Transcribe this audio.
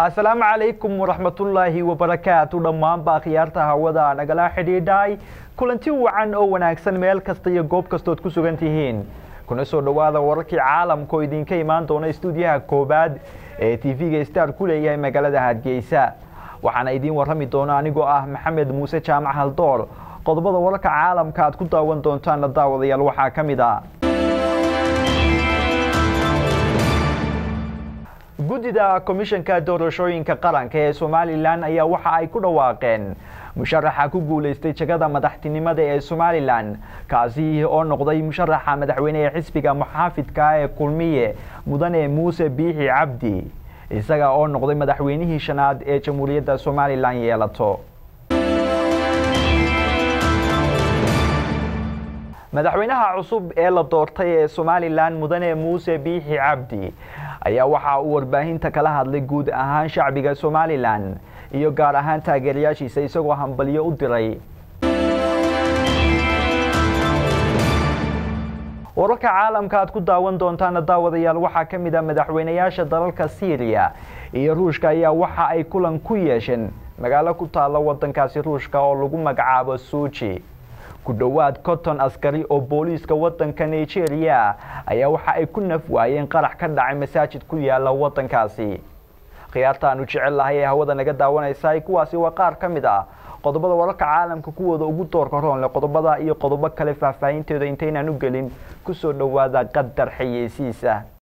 asalaamu calaykum waraxmatullaahi wabarakaatu dhammaanba akhyaarta hawada nagala xidhiidhay kulanti wacan oo wanaagsan meel kasta iyo goob kastood ku sugan tihiin kuna soo dhowaada wararkii caalamka oo idinka imaan doona istuudiyaha koobaad ee tv-ga star ku leeyahay magaalada hargeysa waxaana idiin warrami doona anigoo ah maxamed muuse jaamac haldoor qodobada wararka caalamka aad ku daawan doontaana daawadayaal waxaa ka mid a guddida komishanka doorashooyinka qaranka ee somalilan ayaa waxa ay ku dhawaaqeen musharaxa ku guulaystay jagada madaxtinimada ee somalilan kaasi oo noqday musharaxa madaxweyne ee xisbiga muxaafidka ee kulmiye mudane muuse biixi cabdi isaga oo noqday madaxweynihii shanaad ee jamhuuriyadda somalilan yeelato madaxweynaha cusub ee la doortay ee somalilan mudane muuse biixi cabdi ayaa waxa uu warbaahinta kala hadlay guud ahaan shacbiga somalilan iyo gaar ahaan taageerayaashiisa isagoo hambalyo u diray wararka caalamka aad ku daawan doontaana daawadayaal waxaa ka mid a madaxweynayaasha dalalka syriya iyo ruushka ayaa waxa ay kulan ku yeesheen magaalo ku taalla wadankaasi ruushka oo lagu magacaabo suuji ku dhowaad konton askari oo booliiska wadanka nigeria ayaa waxa ay ku naf waayeen qarax ka dhacay masaajid ku yaala wadankaasi khiyaarta aanu jecel lahay ee hawada naga daawanaysa kuwaasi waa qaar ka mid ah qodobada wararka caalamka kuwooda ugu doorka roonle qodobada iyo qodobo kale faahfaahinteeda intaynaan u gelin kusoo dhowaada qadar xayeysiisa